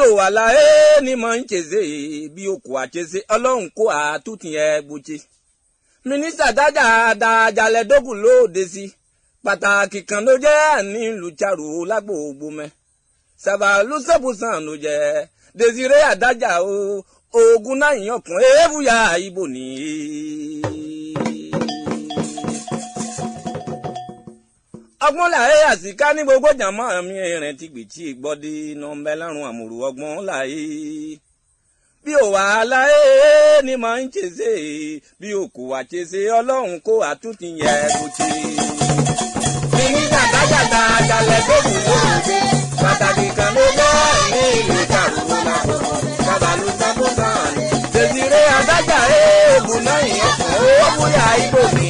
wà láyé ni mò ń ṣèṣe bí okò àṣeṣe ọlọ́run kó àtúntì ẹ gbòṣe. mínísítà dájà dájalẹ̀ dógùn lóde sí pàtàkì kan ló jẹ́ ní lùchàrò lágbègbè mẹ́. sàbàlú sẹ́bùsàn ló jẹ́ desire àdájà o oògùn náà yàn kún èèbùyà ibo nìyí. ọgbọ́n láyé àsìká ní gbogbo jàmọ́ mi rìn ti gbìtì gbọ́dí nọ́mbẹ́ lárùn àmùrù ọgbọ́n láyé bí ò wà láyé ni màá ń ṣèṣe bí ò kò wà ṣèṣe ọlọ́run kó àtúntì yẹ kó ṣe. mímí jàdájàdá jalẹ̀ tó kù lóde pàtàkì kan ló jẹ́ ní ìlú ìjàrúwó lákòókò sábàlú sábòsàn Desire adájà èèbù náà yẹn kàn ó bóyá ibò mi.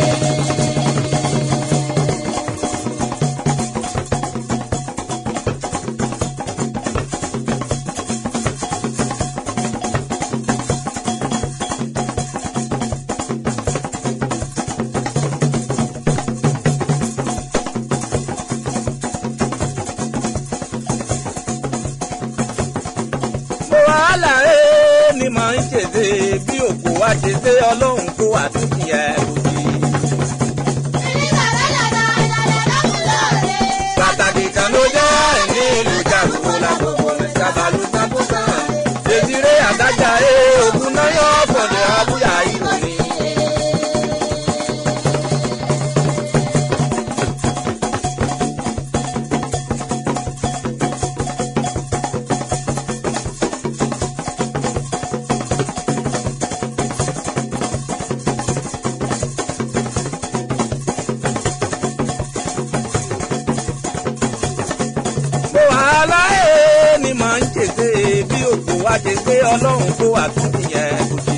wàhálà ẹ ni màá ń ṣèṣe bí òkú wa ṣe ṣe ọlọ́run kó àtúntì ẹ kò sí. pàtàkì kan ló jẹ́ ní ìlú jàrúwó lágbègbè ní sábàlú sábòsàn Desire àdájà ẹ ògùn náà yọ ọ̀pọ̀lẹ̀ abúyá ìròyìn. wàhálà ẹ ni màá ń ṣèṣe bí òkú wa ṣe ṣe ọlọ́run kó àtúntì yẹn kò sí.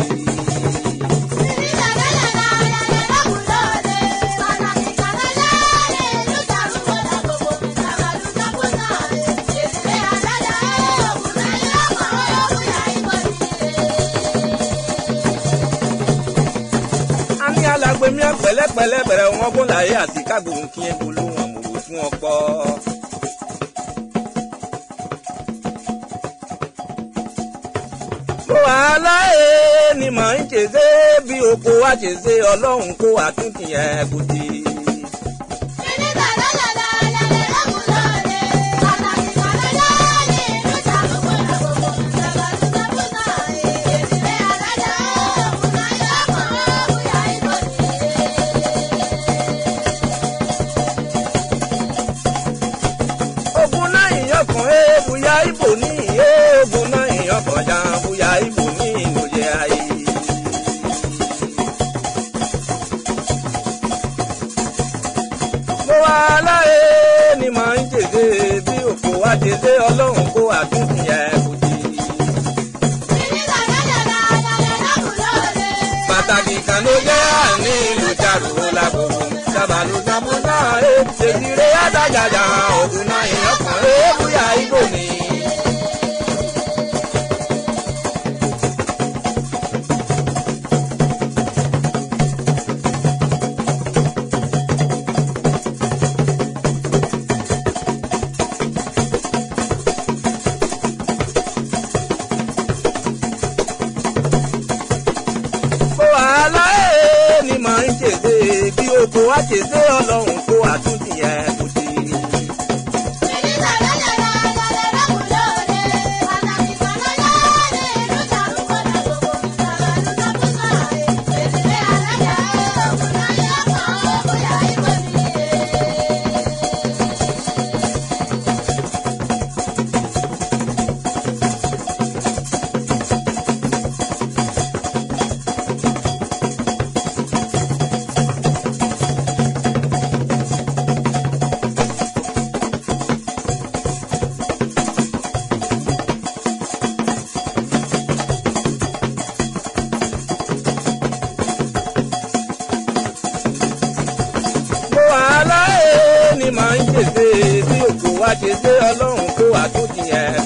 a ní alàgbé mi pẹ̀lẹ́pẹ̀lẹ́ bẹ̀rẹ̀ wọn bó láyé àti kágbóhùn kí ẹ bolóhùn àmọ̀rò fún ọkọ. wàhálà ẹ ni màá ń ṣèṣe bí oko wa ṣe ṣe ọlọ́run kó àtúntì yẹn kò sí. ogun náà ìyàn kan ẹ bóyá ibo ní ẹ ogun náà ìyàn kan já bóyá ibo ní ìlòyè ayé. mo wà láyé ni màá ń jèjé bí òkú wa jèjé ọlọ́run kó àtúntì ẹ̀ kò sí. pàtàkì kan ló jẹ́ àní ìlú jàrúwó lágbègbè sábàlú sábúsà ẹ̀ Desire adájàjà ògùn náà ìyàn kan ẹ̀ bóyá ibo ní. wàhálà ẹ̀ ni màá ń ṣèṣe bí oko wa ṣèṣe ọlọ́run kó àtúntì ẹ̀ kò sí. wàhálà ẹ̀ ni màá ń ṣèṣe bí òkú wa ṣe ṣe ọlọ́run kó àtúntì ẹ̀